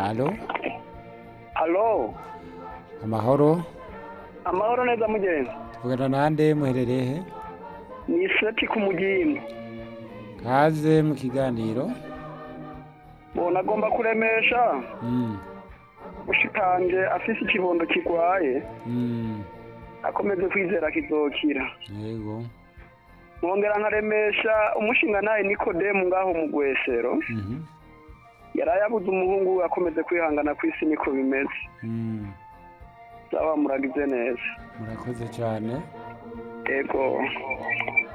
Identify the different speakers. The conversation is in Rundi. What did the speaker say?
Speaker 1: Alo,
Speaker 2: Halo,
Speaker 1: amahoro,
Speaker 2: amahoro neza mugenzi.
Speaker 1: tuvugana nande muherereye he?
Speaker 2: Ni Seti ku mugimba.
Speaker 1: Kaze mu kiganiro.
Speaker 2: Bona agomba kuremesha
Speaker 1: Mm,
Speaker 2: ushikanje afise ikibondo kigwaye
Speaker 1: mm,
Speaker 2: akomeze kwizera kizokira.
Speaker 1: yego.
Speaker 2: Mwongera nkaremesha umushinga naye Nikodemu ngaho mu Gwesero.
Speaker 1: Mhm,
Speaker 2: Yaraye abuze umuhungu we akomeze kwihangana kw'isi niko bimeze.
Speaker 1: mm,
Speaker 2: Sawa muragize neza.
Speaker 1: murakoze cyane.
Speaker 2: Ego.